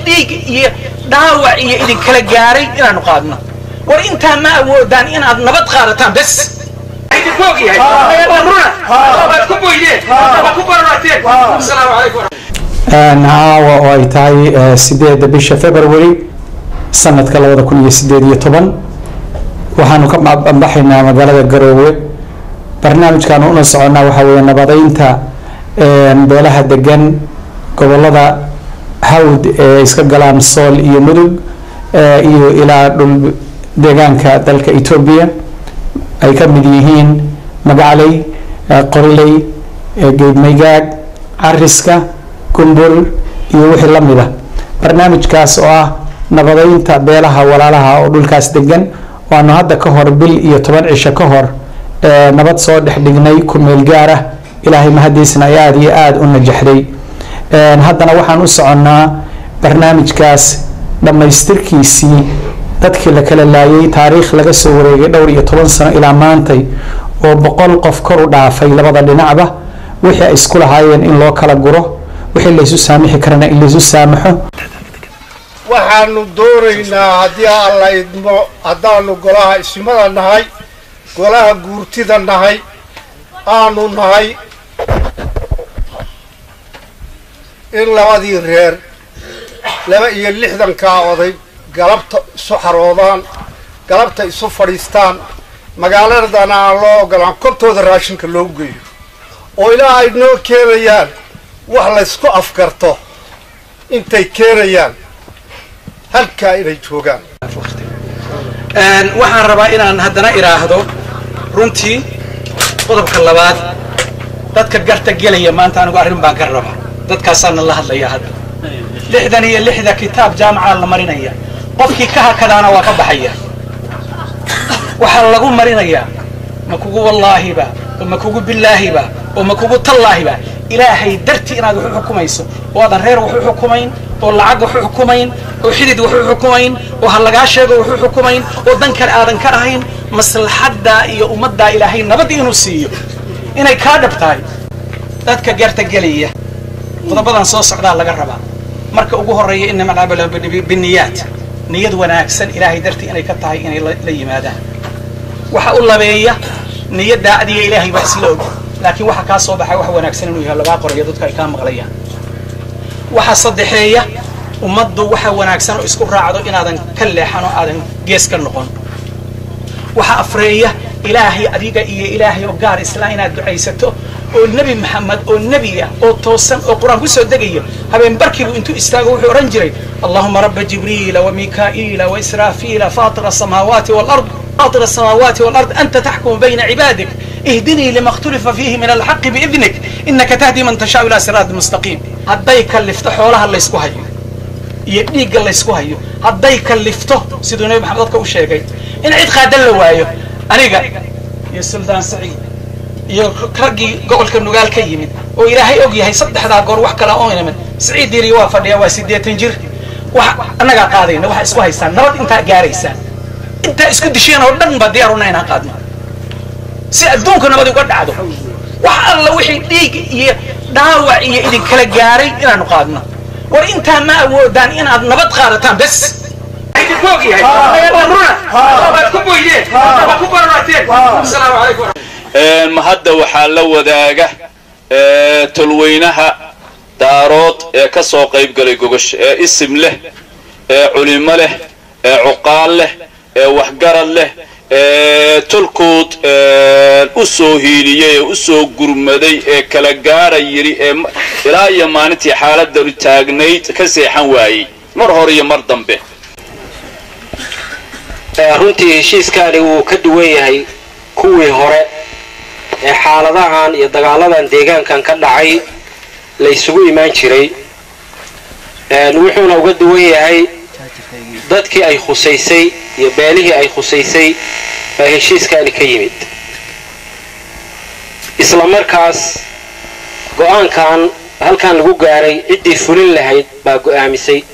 dhiig iyo dhaawac iyo idinkala gaaray inaanu qaadno war intaa ma awoodaan inaad nabad qaadataan bes caawa oo ay tahay sideedda bisha february sanadka labada kun iyo sideed iyo toban waxaanu ka baxaynaa magaalada garoowe barnaamijkaanu una soconnaa waxaa weeye nabadeynta beelaha degan gobolada hawd ee iska galaan sool iyo mudug iyo ilaa dhul deegaanka dalka etoobiya ay ka mid yihiin magacley qorley geedmaygaag cariska gumbul iyo wixii la mid a barnaamijkaas oo ah nabadeynta beelaha walaalaha oo dhulkaas degan waanu hadda ka hor bil iyo toban cisho ka hor nabad soo dhex dhignay ku meel gaar ah ilaahay mahadiisna ay aada iyo aada u najaxday haddana waxaan u soconnaa barnaamijkaas dhammaystirkiisii dadkii la kala laayay taariikh laga soo wareegay dhowr iyo toban sano ilaa maantay oo boqol qof kor u dhaafay labada dhinacba wixii ay isku lahaayeen in loo kala guro wixii laysu saamixi karana in laysu saamaxo waxaanu doonaynaa haddii alla idmo haddaanu golaha ismada nahay golaha guurtida nahay aanu nahay in labadii reer laba iyo lixdankaa oday galabta isu xaroodaan galabta isu fadhiistaan magaaladana aan loo ogolaan kortooda raashinka loogu geeyo oo ilaa ay noo keenayaan wax laysku afgarto intay keenayaan halkaa inay joogaan waxaan rabaa inaan haddana idhaahdo runtii qodobka labaad dadka garta gelaya maanta anigu arrin baan ka raba dadkaasaana la hadlaya hadda lixdan iyo lixda kitaab jaamacaa la marinaya qofkii ka hakadaana waa ka baxaya waxaa lagu marinayaa ma kugu wallaahiba oo ma kugu bilaahiba oo ma kugu tallaahiba ilaahay dartii inaad wax u xukumayso oo aadan reer wax u xukumayn oo lacag wax u xukumayn oo xidid wax u xukumayn oo ha lagaa sheego wax u xukumayn oo dan kale aadan ka ahayn maslaxaddaa iyo ummaddaa ilaahay nabad inuu siiyo inay kaa dhab tahay dadka garta gelaya qodobadan soo socdaa laga rabaa marka ugu horreeya inama alcamalu biniyaat niyad wanaagsan ilaahay dartii inay ka tahay inay la yimaadaan waxa u labeeya niyaddaa adiga ilaahay baa isla og laakiin waxa kaa soo baxay wax wanaagsan inuu yahay lagaa qorayo dadka ay kaa maqlayaan waxa saddexeeya ummaddu waxa wanaagsan oo isku raacdo inaadan ka leexan oo aadan gees ka noqon waxa afreeya ilaahay adiga iyo ilaahay oo gaar isla inaad ducaysato oo nebi maxamed oo nebi ah oo toosan oo qur-aan kusoo degayo habeen barkiibu intuu istaago wuxuu odhan jiray allahuma raba jibriila wamikaa'iila waisraafiila faatira asamaawaati walard فاطر السماوات والأرض أنت تحكم بين عبادك اهدني لما اختلف فيه من الحق بإذنك إنك تهدي من تشاء إلى صراط مستقيم هداي كلفته حولها اللي يسكو هيو يديق اللي يسكو هيو هداي كلفته سيدو نبي محمد كو شيغاي إن عيد خادل وايو أنيقا يا سلطان سعيد iyo raggii gobolka nugaal ka yimid oo ilaahay og yahay saddexdaa goor wax kala oo inaman siciid diiri waa fadhiya waa siddeetan jir wax annagaa qaadayna waxa isku haysaan nabad intaa gaaraysaan intaa isku disheen oo dhan baa diyaaruna inaan qaadno si adduunka nabad uga dhacdo wax alla wixii dhiig iyo dhaawac iyo idinkala gaaray inaanu qaadno war intaa ma awoodaan inaad nabad qaadataan bes ma hadda waxaa la wadaaga tolweynaha daarood ee ka soo qayb galay gogosha ee isim leh ee culimo leh ee cuqaal leh ee waxgarad leh ee tolkood u soo hiiliyey ee u soo gurmaday ee kala gaara yidhi ee ilaa iyo maalintii xaaladanu taagnayd ka seexan waayey mar hore iyo mar dambe runtii heshiiskaani wuu ka duwan yahay kuwii hore ee xaaladahan iyo dagaaladan deegaankan ka dhacay la ysugu imaan jiray wuxuuna uga duwan yahay dadkii ay khusaysay iyo beelihii ay khusaysay baa heshiiskaani ka yimid isla markaas go-aankan halkan lagu gaaray ciddii fulin lahayd baa go'aamisay